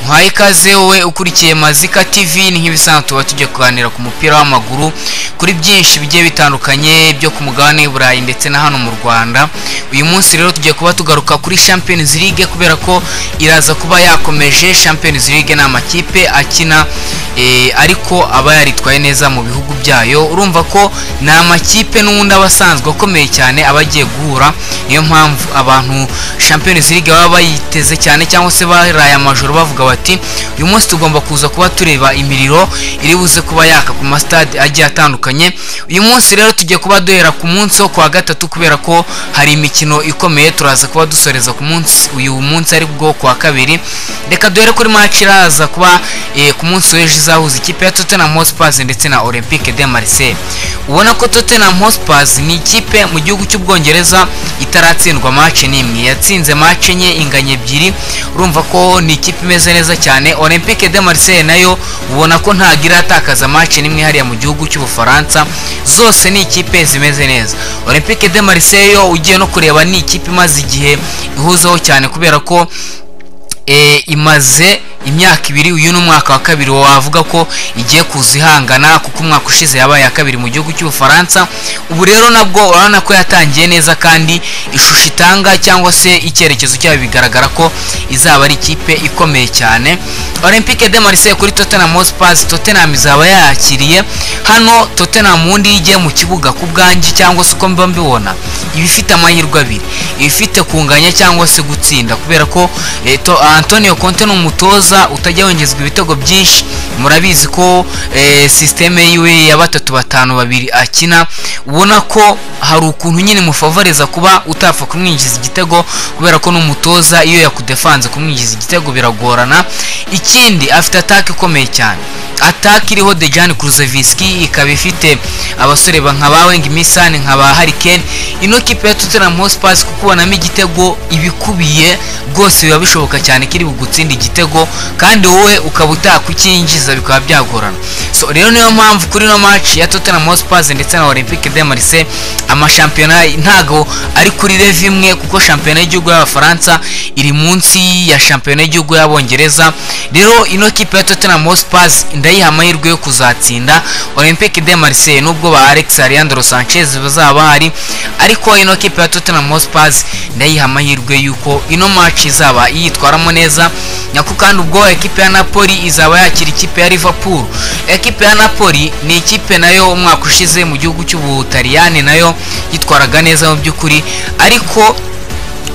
muhaye ikaze wowe ukurikiye mazika tv ni nk'ibisanzwe tuba tujya kuganira ku mupira w'amaguru kuri byinshi bigiye bitandukanye byo ku mugabane w'i burayi ndetse na hano mu rwanda uyu munsi rero tugiye kuba tugaruka kuri champions league kubera ko iraza kuba yakomeje champions league ni amakipe akina eh, ariko aba yaritwaye neza mu bihugu byayo urumva ko ni amakipe n'ubundi aba asanzwe akomeye cyane aba agiye guhura niyo mpamvu abantu champions league baba bayiteze cyane cyangwa se baraye amajoro bavuga bati uyu munsi tugomba kuza kuba tureba imiriro iri buze kuba yaka ku masitade agiye atandukanye uyu munsi rero tugiye kuba duhera ku munsi wo ku wa gatatu kubera ko hari imikino ikomeye turaza kuba dusoreza ku munsi uyu munsi ari bwo ku wa kabiri reka duhere kuri match iraza kuba eh, ku munsi w'ejo izahuza ikipe ya Tottenham Hotspur ndetse na Olympique de Marseille ubona ko Tottenham Hotspur ni ikipe mu gihugu cy'Ubwongereza itaratsindwa match n'imwe yatsinze match enye inganya ebyiri urumva ko ni ikipe imeze neza cyane Olympique de Marseille nayo ubona ko ntabwo iratakaza match n'imwe hariya mu gihugu cy'Ubufaransa zose ni ikipe zimeze neza Olympique de Marseille yo ugiye no kureba ni ikipe imaze igihe ihuzeho cyane kubera ko eh, imaze imyaka ibiri uyu ni umwaka wa kabiri wavuga ko igiye kuza ihangana kuko umwaka ushize yabaye iya kabiri mu gihugu cy'ubufaransa ubu rero nabwo urabona ko yatangiye neza kandi ishusho itanga cyangwa se icyerekezo cyayo bigaragara ko izaba ari ikipe ikomeye cyane olympique de marseille kuri tottenham hotspur tottenham izaba yayakiriye hano tottenham ubundi iyo igiye mu kibuga ku bwangi cyangwa se uko mba mbibona iba ifite amahirwe abiri iba ifite kunganya cyangwa se gutsinda kubera ko eh, to- antonio conte ni umutoza neza utajya wongezwa ibitego byinshi murabizi ko eh, sisiteme yiwe ya batatu batanu babiri akina ubona ko hari ukuntu nyine mufavoriza kuba utapfa kumwinjiza igitego kubera ko n'umutoza iyo yakudefanze kumwinjiza igitego biragorana ikindi afite ataka ikomeye cyane ataka iriho dejani kuruzeviski ikaba ifite abasore nka ba wengi misani nka ba harikeni ino kipe ya tottenham hotspur kubonamo igitego ibikubiye rwose biba bishoboka cyane kiri bugutsinde igitego kandi wowe ukaba utakukinjiza bikaba byagorana so rero niyo mpamvu kuri ino match ya Tottenham Hotspur ndetse na Olympique de Marseille amashampiyona ntago ari kuri level imwe kuko shampiyona y'igihugu y'Abafaransa iri munsi ya shampiyona y'igihugu y'Abongereza rero ino kipe ya Tottenham Hotspur ndayiha amahirwe yo kuzatsinda Olympique de Marseille nubwo ba Alex Alejandro Sanchez bazaba bahari ariko ino kipe ya Tottenham Hotspur ndayiha amahirwe yuko ino match izaba yitwaramo neza nyako kandi ubwo ekipe ya napoli izaba yakira ikipe ya liverpool ekipe ya napoli ni ikipe nayo umwaka ushize mu gihugu cy'ubutaliyani nayo yitwaraga neza mu by'ukuri ariko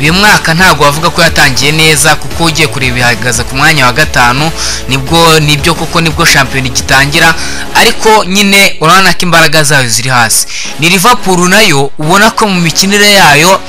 uyu mwaka ntabwo wavuga ko yatangiye neza kuko ugiye kureba ihagaze ku mwanya wa gatanu nibwo nibyo kuko nibwo shampiyona igitangira ariko nyine urabona ko imbaraga zayo ziri hasi ni liverpool nayo ubona ko mu mikinire yayo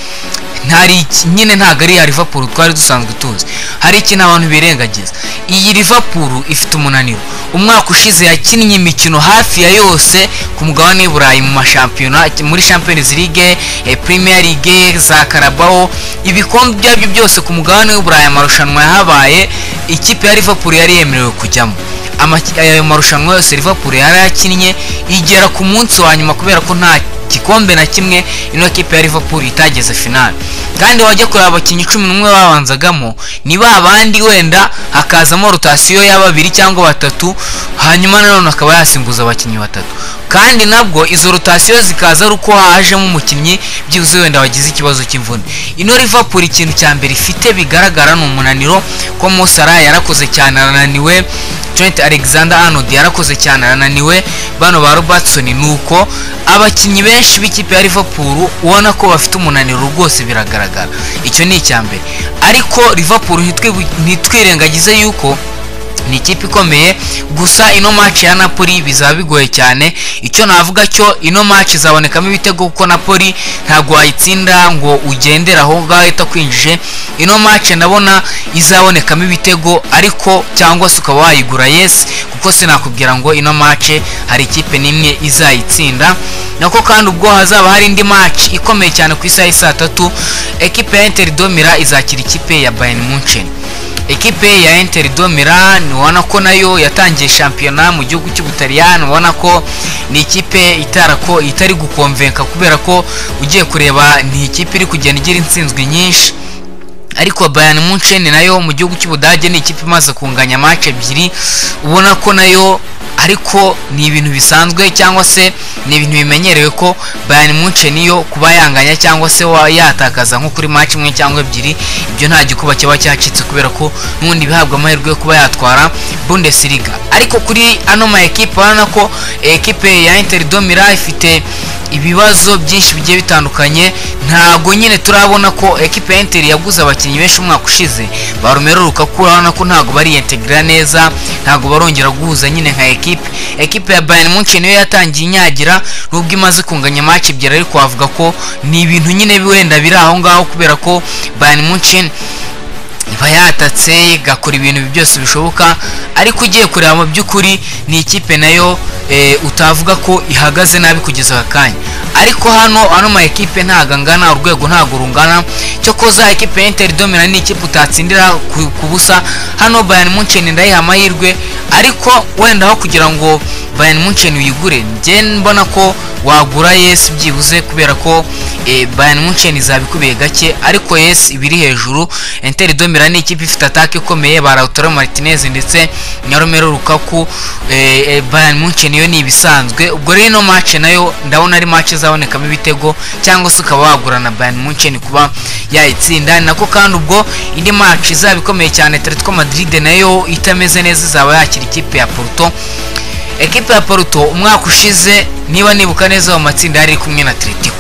ntari iki- nyine ntabwo ari iya liverpool twari dusanzwe tuzi hari ikintu abantu birengagiza iyi liverpool ifite umunaniro umwaka ushize yakinnye imikino hafi ya yose ku mugabane w'i burayi mu mashampiyona muri champions league eh, premier league za karabaho ibikombe byabyo byose ku mugabane w'i burayi amarushanwa yahabaye ikipe ya liverpool yari yemerewe kujyamo Amaki- ayo marushanwa yose liverpool yari yakinnye igera ku munsi wa nyuma kubera ko nta gikombe na kimwe ino kipe ya liverpool itageze finale kandi wajya kureba abakinnyi cumi n'umwe babanzagamo ni ba bandi wenda hakazamo rotasiyo ya babiri cyangwa batatu hanyuma nanone akaba yasimbuza abakinnyi batatu kandi nabwo izo rotasiyo zikaza ari uko hajemo umukinnyi byibuze wenda wagize ikibazo cy'imvune ino liverpool ikintu cya mbere ifite bigaragara ni umunaniro ko mosara yarakoze cyane arananiwe Trent Alexander Arnold yarakoze cyane arananiwe bano ba Robertson nuko abakinnyi benshi b'ikipe ya Liverpool ubona ko bafite umunaniro rwose biragaragara icyo ni icya mbere ariko Liverpool ntitwi- ntitwirengagize yuko ni ikipe ikomeye gusa ino match ya napoli bizaba bigoye cyane icyo navuga cyo ino match izabonekamo ibitego kuko napoli ntabwo wayitsinda ngo ugendere aho ngaho itakwinjije ino match ndabona izabonekamo ibitego ariko cyangwa se ukaba wayigura yes kuko sinakubwira ngo ino match hari ikipe n'imwe izayitsinda nako kandi ubwo hazaba hari indi match ikomeye cyane ku isaha y'i saa tatu ekipe ya inter domira izakira ikipe ya bayern munchen ekipe ya Inter do Milan ubona ko nayo yatangiye shampiyona mu gihugu cy'Ubutaliyani ubona ko ni ikipe itarako itari gukomvenka kubera ko ugiye kureba ni ikipe iri kugenda igira intsinzwi nyinshi ariko Bayern Munchen nayo mu gihugu cy'Ubudage ni ikipe imaze kunganya match ebyiri ubona ko nayo ariko ni ibintu bisanzwe cyangwa se ni ibintu bimenyerewe ko Bayern Munchen yo kuba yanganya cyangwa se wa yatakaza nko kuri match imwe cyangwa ebyiri ibyo nta gikuba kiba cyacitse kubera ko n'ubundi bihabwa amahirwe yo kuba yatwara Bundesliga ariko kuri ano ma ekipe urabona ko ekipe ya Inter do Milan ifite ibibazo byinshi bigiye bitandukanye ntabwo nyine turabona ko ekipe ya Inter yaguze abakinnyi benshi umwaka ushize ba Romelu Lukaku urabona ko ntabwo bariyetegra neza ntabwo barongera guhuza nyine nka ekipe ekipe ya Bayern Munchen niyo yatangiye inyagira nubwo imaze kunganya match ebyiri ariko wavuga ko ni ibintu nyine wenda biri aho ngaho kubera ko Bayern Munchen iba yatatse igakora ibintu byose bishoboka ariko ugiye kureba mu by'ukuri ni ikipe nayo eh, utavuga ko ihagaze nabi kugeza aka kanya ariko hano ano ma ekipe ntago angana urwego ntago rungana cyokoza ekipe ya Inter do Milan ni ikipe utatsindira ku- ku busa hano Bayern Munchen ndayiha amahirwe ariko wenda aho kugira ngo Bayern Munchen uyigure njye mbona ko wagura yes byibuze kubera ko eh, Bayern Munchen izabikubiye gake ariko yes ibiri hejuru Inter do Milan ni ikipe ifite atake ikomeye ba Lautaro Martinez ndetse na Romelu Lukaku eh, eh, Bayern Munchen yo ni ibisanzwe ubwo rero ino match nayo ndabona ari match izabonekamo ibitego cyangwa se ukaba wagura na Bayern Munchen kuba yayitsinda ni nako kandi ubwo indi match izaba ikomeye cyane Atletico Madrid nayo itameze neza izaba yakira ikipe ya Porto ekipe ya Porto umwaka ushize niba nibuka neza mu matsinda yari iri kumwe na Atletico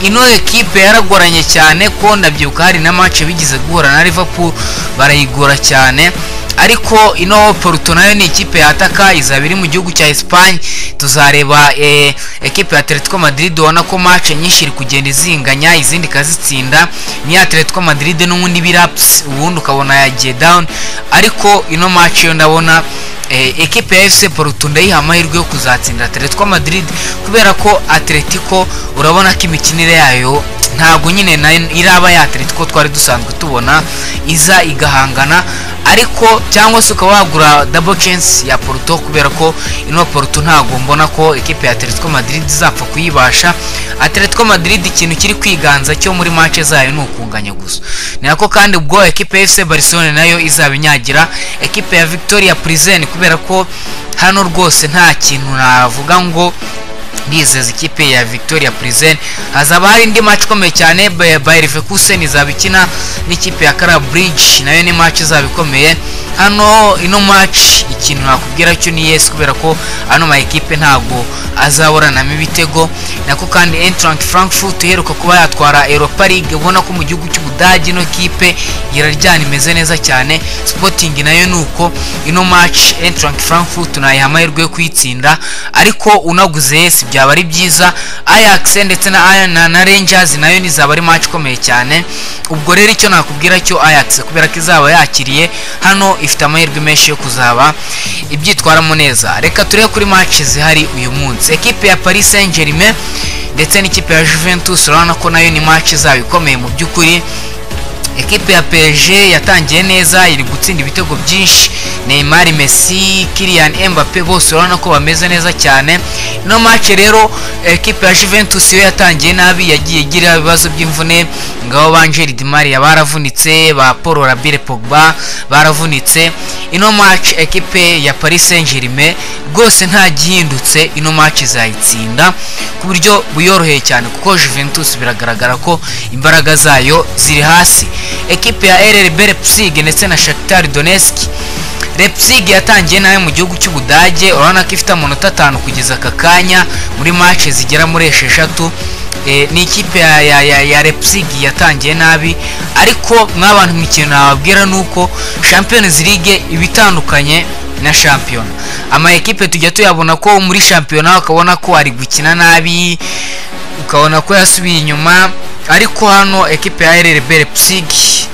ino ekipe yaragoranye cyane ko ndabyibuka hari na match bigize guhura na Liverpool barayigora cyane ariko ino Porto nayo ni ikipe yataka izaba iri mu gihugu cya Espagne tuzareba eh, ekipe ya Atletico Madrid ubona ko match nyinshi iri kugenda izinganya izindi ikazitsinda ni Atletico Madrid n'ubundi biraps ubundi ukabona yagiye down ariko ino match yo ndabona eh, ekipe ya FC Porto ndayiha amahirwe yo kuzatsinda Atletico Madrid kubera ko Atletico urabona ko imikinire yayo ntabwo nyine na- iraba ya Atletico twari dusanzwe tubona iza igahangana ariko cyangwa se ukaba wagura double chance ya Porto kubera ko ino Porto ntabwo mbona ko ekipe ya Atletico Madrid izapfa kuyibasha Atletico Madrid ikintu kiri kwiganza cyo muri match zayo ni ukunganya gusa ni nako kandi ubwo ekipe ya FC Barcelona nayo izaba inyagira ekipe ya Victoria Prison kubera ko hano rwose nta kintu navuga ngo ndizeza ikipe ya Victoria Prison hazaba hari indi match ikomeye cyane Bay- Bayer Leverkusen izaba ikina n'ikipe ya Kara Bridge nayo ni match izaba ikomeye hano ino match ikintu nakubwira cyo ni yes kubera ko ano ma ekipe ntabwo azaburanamo ibitego nako kandi Eintracht Frankfurt iheruka kuba yatwara Europa League ubona ko mu gihugu cy'Ubudage ino kipe iraryana imeze neza cyane Sporting nayo ni uko ino match Eintracht Frankfurt nayiha amahirwe yo kuyitsinda ariko unaguze yes byaba ari byiza Ajax ndetse na Iron na, na Rangers nayo nizaba ari match ikomeye cyane ubwo rero icyo nakubwira cyo Ajax kubera ko izaba yakiriye hano ifite amahirwe menshi yo kuzaba ibyitwaramo neza reka turebe kuri match zihari uyu munsi ekipe ya Paris Saint-Germain ndetse n'ikipe ya Juventus urabona ko nayo ni match izaba ikomeye mu by'ukuri ekipe ya PSG yatangiye neza iri gutsinda ibitego byinshi Neymar, Messi, Kylian Mbappe bose urabona ko bameze neza cyane ino match rero ekipe ya Juventus yo yatangiye nabi yagiye igira ibibazo by'imvune ngabo b'Angel Di Maria baravunitse ba Paul Labile Pogba baravunitse ino match ekipe ya Paris Saint-Germain rwose nta gihindutse ino match izayitsinda ku buryo buyoroheye cyane kuko Juventus biragaragara ko imbaraga zayo ziri hasi ekipe ya RB Leipzig ndetse na Shakhtar Donetsk Leipzig yatangiye nayo mu gihugu cy'Ubudage urabona ko ifite amanota atanu kugeza aka kanya muri match zigera muri esheshatu Eh, ni ikipe ya, ya, ya, ya Leipzig yatangiye nabi ariko mw'abantu mu kintu nababwira ni uko Champions League iba itandukanye na shampiyona ama ekipe tujya tuyabona ko muri shampiyona ukabona ko ari gukina nabi ukabona ko yasubiye inyuma ariko hano ekipe ya RB Leipzig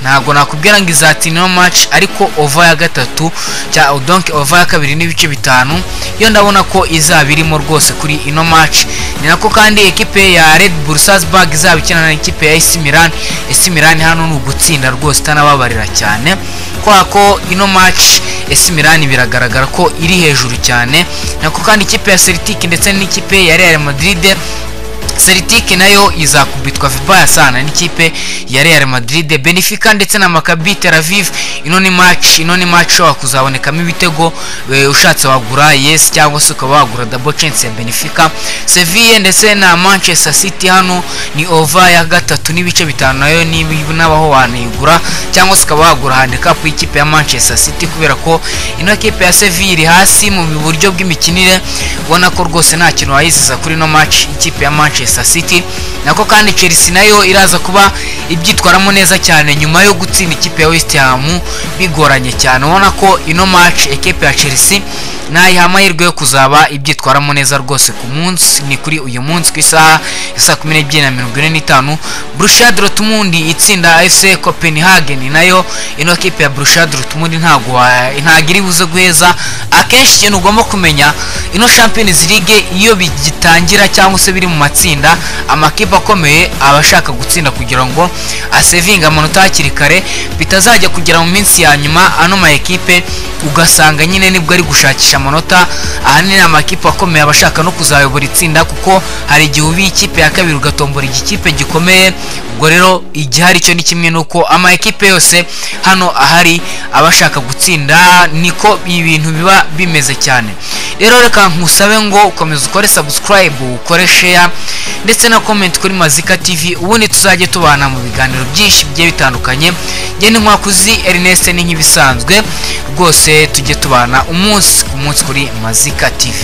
ntabwo nakubwira ngo izatsinda ino match ariko over ya gatatu cya donc over ya kabiri n'ibice bitanu yo ndabona ko izaba irimo rwose kuri ino match ni nako kandi ekipe ya Red Bull Salzburg izaba ikina na ekipe ya AC Milan AC Milan hano ni ugutsinda rwose itanababarira cyane kubera ko ino match AC Milan biragaragara ko iri hejuru cyane nako kandi ikipe ya Celtic ndetse n'ikipe ya Real Madrid celtic nayo izakubitwa vibaya sana n'ikipe ya real madrid benefica ndetse na makabi tel aviv ino ni match ino ni match ushobora kuzabonekamo ibitego e, ushatse wagura yes cyangwa se ukaba wagura double chance ya benefica seville ndetse na manchester city hano ni ova ya gatatu n'ibice bitanu nayo n'abaho wanayigura cyangwa se ukaba wagura handicap y'ikipe ya manchester city kubera ko ino kipe ya seville iri hasi mu buryo bw'imikinire ubona ko rwose nta kintu wayiziza kuri ino match ikipe ya manchester city nako kandi chelsea nayo iraza kuba ibyitwaramo neza cyane nyuma yo gutsinda ikipe ya west ham bigoranye cyane ubona ko ino match ikipe ya chelsea ntayiha amahirwe yo kuzaba ibyitwaramo neza rwose ku munsi ni kuri uyu munsi ku isaha ya saa kumi n'ebyiri na mirongo ine n'itanu Borussia Dortmund itsinda FC Copenhagen nayo ino kipe ya Borussia Dortmund ntabwo wa- ntabwo iri buze guheza akenshi ikintu ugomba kumenya ino Champions League iyo bigitangira cyangwa se biri mu matsinda amakipe akomeye aba ashaka gutsinda kugira ngo asevinge amanota hakiri kare bitazajya kugera mu minsi ya nyuma ano ma ekipe ugasanga nyine nibwo ari gushakisha amanota ahanini amakipe akomeye aba ashaka no kuzayobora itsinda kuko hari igihe ubiye ikipe ya kabiri ugatombora igikipe gikomeye ubwo rero igihari cyo ni kimwe nuko ama ekipe yose hano ahari aba ashaka gutsinda niko ibintu biba bimeze cyane rero reka nkusabe ngo ukomeze ukore subscribe ukore share ndetse na comment kuri mazika tv ubundi tuzajye tubana mu biganiro byinshi bigiye bitandukanye njye ni nkwakuzi ernest ni nk'ibisanzwe rwose tujye tubana umunsi ku munsi kuri mazika tv